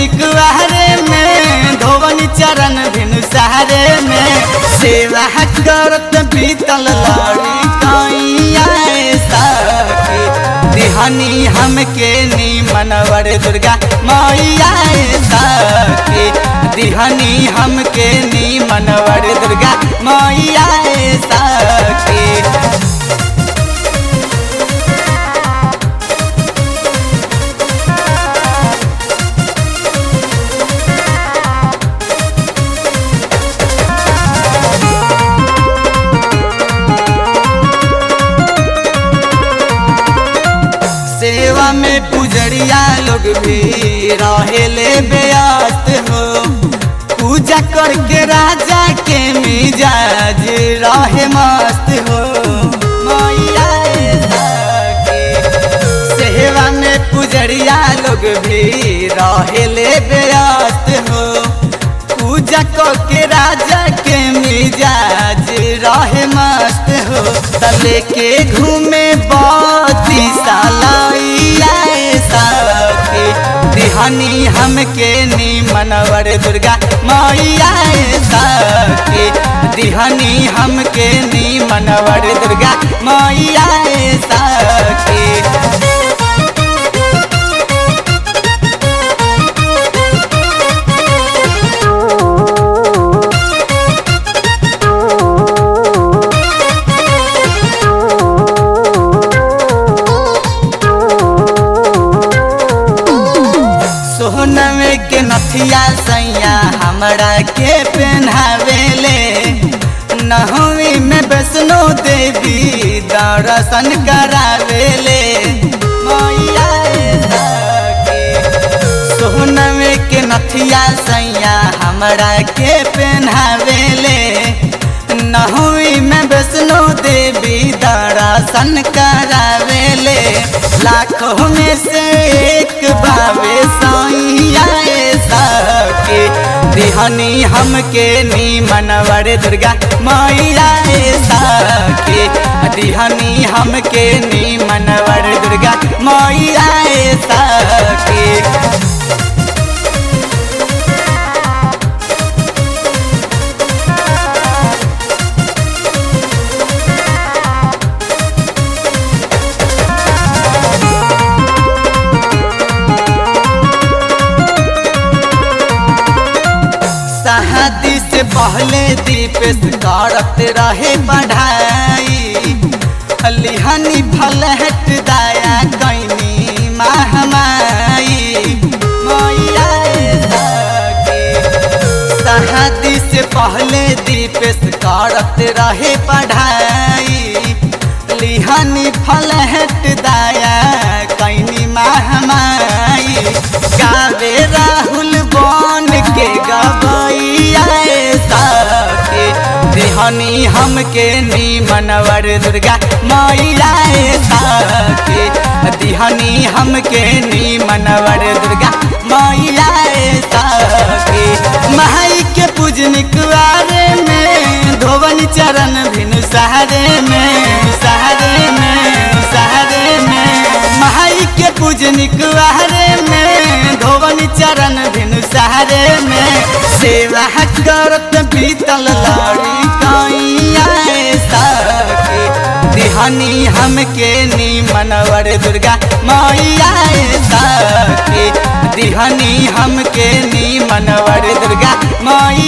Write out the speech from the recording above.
निकवारे में धोवन चरण भिनु सहारे में सेवा करत बीतल लड़ी कैया सखी दिहनी हमके नी मनवर दुर्गा मैया सखी दिहनी हमके नी मनवर दुर्गा मैया सखी सेवा में पुजरिया लोग भी रहेले व्यस्त हो पूजा करके राजा के मिजाज रहे मस्त हो मैया सखी। सेवा में पुजरिया लोग भी रहेले व्यस्त हो पूजा करके राजा के मिजाज रहे मस्त हो तले के घूमे बती सालैया सखी दिहनी हमके नी मनवर दुर्गा मैया सखी दिहनी हमके नी मनवर दुर्गा मैया सखी सोहनवे के नथिया सैया हमरा के पहनावेले नहवी में वैष्णो देवी दर्शन करावेले मैया सखी। सोहनवे के नथिया सैया हमरा के पहनावेले नहवी में वैष्णो देवी दर्शन करावेले लाखों में से एक बावे सैया सखी दिहनी हमके नी मनवर दुर्गा मैया सखी दिहनी हमके नी मनवर दुर्गा मैया सखी शादी से पहले दीपेश करत रहे पढ़ाई लिहनी फल हट दाया कैनी महमाई मैया सखी। शादी से पहले दीपेश करत रहे पढ़ाई लिहनी फल हट दाया कैनी महमाई गावे राहुल बन के गबैया सखी दिहनी हमके नी मनवर दुर्गा मैया सखी दिहनी हमके नी मनवर दुर्गा मैया सखी माई के पूजनिक वारे में धोवन चरण भिनु सहारे में सहारे में सहारे में माई के पूजनिक वारे में धोवन चरण भिनु सहारे में सेवा करत बीतल लड़ी कैया सखी दिहनी हमके नी मनवर दुर्गा मैया सखी दिहनी हमके नी मनवर दुर्गा मैया